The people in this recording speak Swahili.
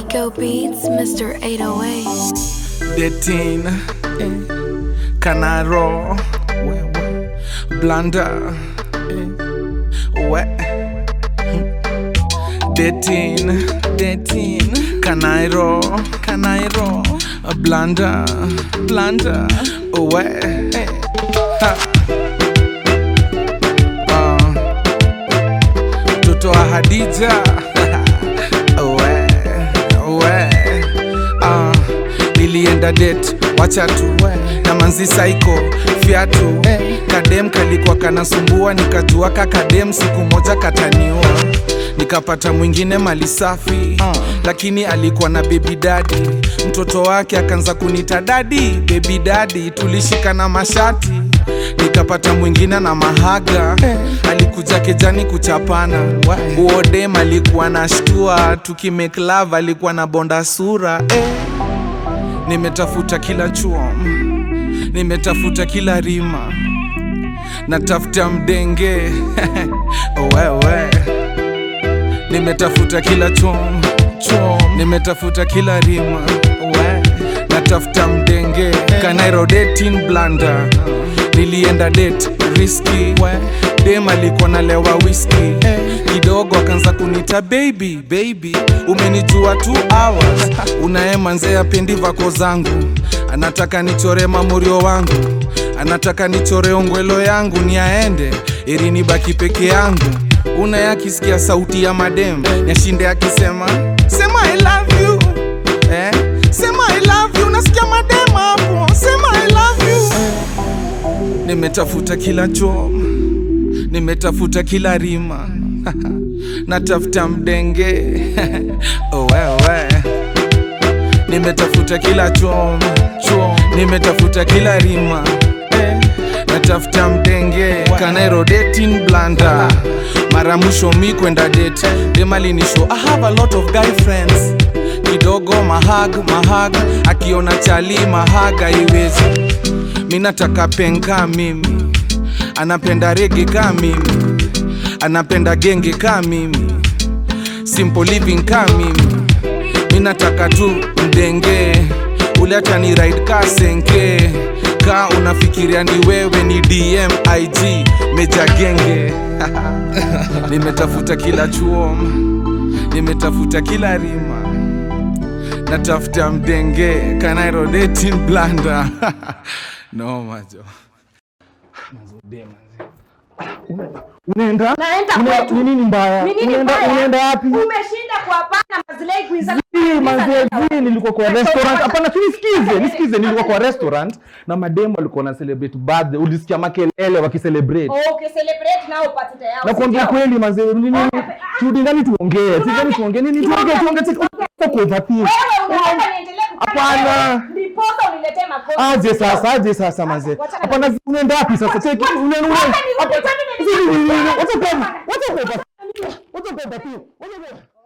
Rico Beats, Mr. 808. Detin Canaro Blanda We Detin Detin Canairo Canairo Blanda Blanda We Ha. Ah. Mtoto wa Hadija we, we. Ah, nilienda det wacha tu na manzi saiko fiatu kadem kalikuwa kanasumbua nikajua ka kadem siku moja kataniua nikapata mwingine mali safi lakini alikuwa na bebi dadi mtoto wake akaanza kunita dadi bebi dadi tulishikana mashati nikapata mwingine na mahaga alikuja kejani kuchapana uodem alikuwa na shtua tukimake love alikuwa na bonda sura eh. nimetafuta kila chuo nimetafuta kila rima natafuta mdenge wewe nimetafuta kila chom chom nimetafuta kila rima we natafuta mdenge kanairo dating blanda nilienda date riski dem alikuwa nalewa whisky kidogo akaanza kunita baby baby umenijua two hours unaemanzea pendi vako zangu anataka nichore mamurio wangu anataka nichore ongwelo yangu ni aende ili nibaki peke yangu una akisikia sauti ya madem yashinde akisema sema I love you eh? sema I love you nasikia madem hapo sema I love you nimetafuta kila chom nimetafuta kila rima natafuta mdenge wewe nimetafuta kila chom chom nimetafuta kila rima natafuta mdenge kanairo dating blanda mara mwisho mi kwenda date demalinisho i have a lot of guy friends kidogo mahag mahag akiona chali mahaga iwezi mi nataka penka mimi anapenda rege ka mimi anapenda genge ka mimi simple living ka mimi mi nataka tu mdenge ule hata ni ride ka senke ka unafikiria ni wewe ni dm ig meja genge nimetafuta kila chuo nimetafuta kila rima natafuta mdenge kanairo dating blanda no majo Unaenda? Naenda Una- kwetu. Ni nini mbaya? Ni nini Unaenda mbaya? unaenda wapi? Umeshinda kuwapana mazilei kuiza. Si, manze, si, nilikuwa kwa restaurant. Hapana, si nisikize, nisikize, nilikuwa kwa restaurant na mademu walikuwa na celebrate birthday. Ulisikia makelele wakicelebrate. Okay, celebrate nao upate yao. Na kuongea sio? kweli manze, nini? Okay. Turudi ndani tuongee. Si ndani tuongee. Nini tuongee? Tuongee. Tuongee kwa overthink. Wewe unataka niendelee kufanya Hapana. wewe? Ndiposa uniletee makosa. Aje sasa, aje sasa manze. Wacha- Hapana, unaenda wapi sasa? Cheki, unaenda Wacha nirudi, Hapa- kwani nini? Si, ni- ni- ni- Wacha kwa wacha kwa wacha kwa overthink. Wacha kwa